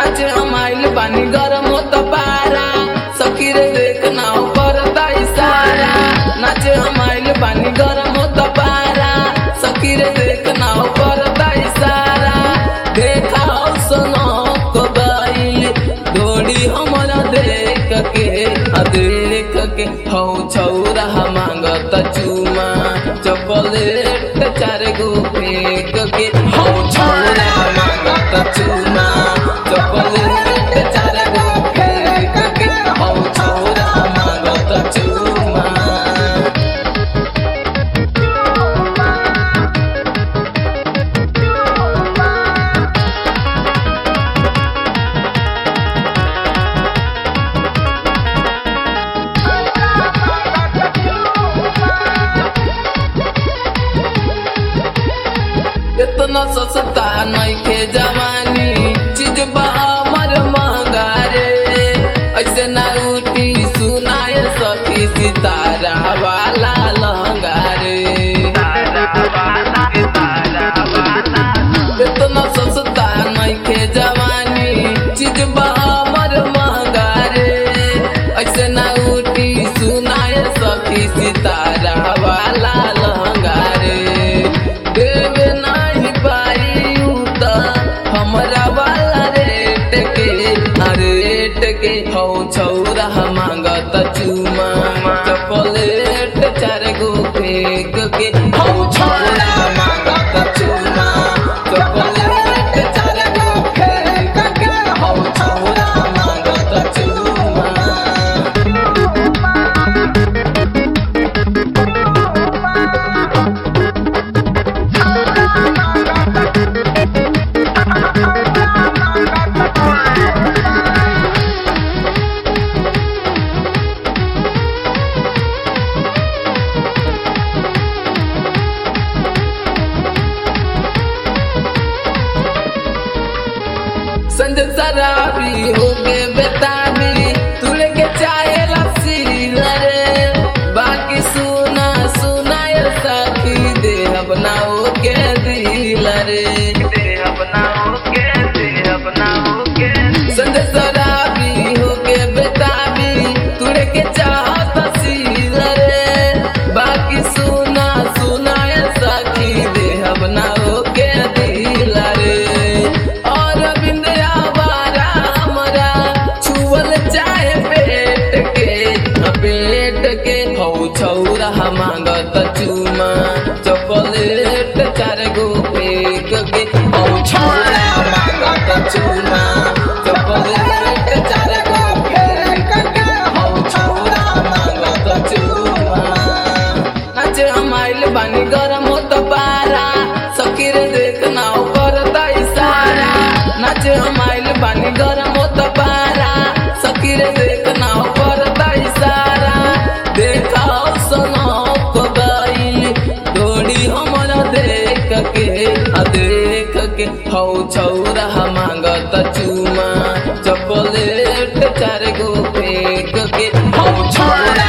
नाचे हमाइल बानी गरम होत पारा सखी रे देख ना करता इशारा नाचे हमाइल बानी गरम होत पारा सखी रे देख ना करता इशारा देखा सुनो को गइल डोरी हमरा देख के आ देख के हौ छौरा मांगत चुमा चॉकलेट चार गो फेंक के हौ छौरा मांगत चुमा चॉकलेट चार गो फेंक के हौ छौरा मांगत चुमा इतना सस्ता नइखे जवानी चीज बा हमर महंगा रे ऐसे ना उठी सुनाए सखी सितारा वाला लहंगा रे इतना सस्ता नइखे जवानी चीज बा हमर महंगा रे ऐसे ना उठी सुनाए सखी सितारा वाला लहंगा रे देवे नहीं पाई उ त हमरा वाला रेट के आ रेट के हौ छौरा मांगत चुमा चॉकलेट चार गो फेंक के हौ छौरा मांगत चुमा चॉकलेट चार गो फेंक के हौ छौरा मांगत चुमा संजय शराबी हो के बेताबी तू लेके चाहे लस्सी रे बाकी सुना सुना ये सखी दे अपना हो के दिल रे दे अपना हो के दे अपना हो के संजय शराबी हो के बेताबी तू लेके चाहत रे बाकी सुना सुना ये सखी दे अपना हो के दिल रे और बिंदिया बारा हमरा छुअल चाहे पेट के आ पेट के हौ छौरा मांगत चुमा चॉकलेट चार गो फेंक के हौ छौरा मांगत चुमा चॉकलेट चार गो फेंक के हौ छौरा मांगत चुमा नाचे हमाइल बानी गरम होत पारा सखी रे देख ना करता इशारा नाचे हमाइल बानी गरम होत पारा सखी रे देख ना करता इशारा देखा सुनो को गइल डोरी हमरा देख के आ देख के हौ छौरा मांगत चुमा चॉकलेट चार गो फेंक के हौ छौरा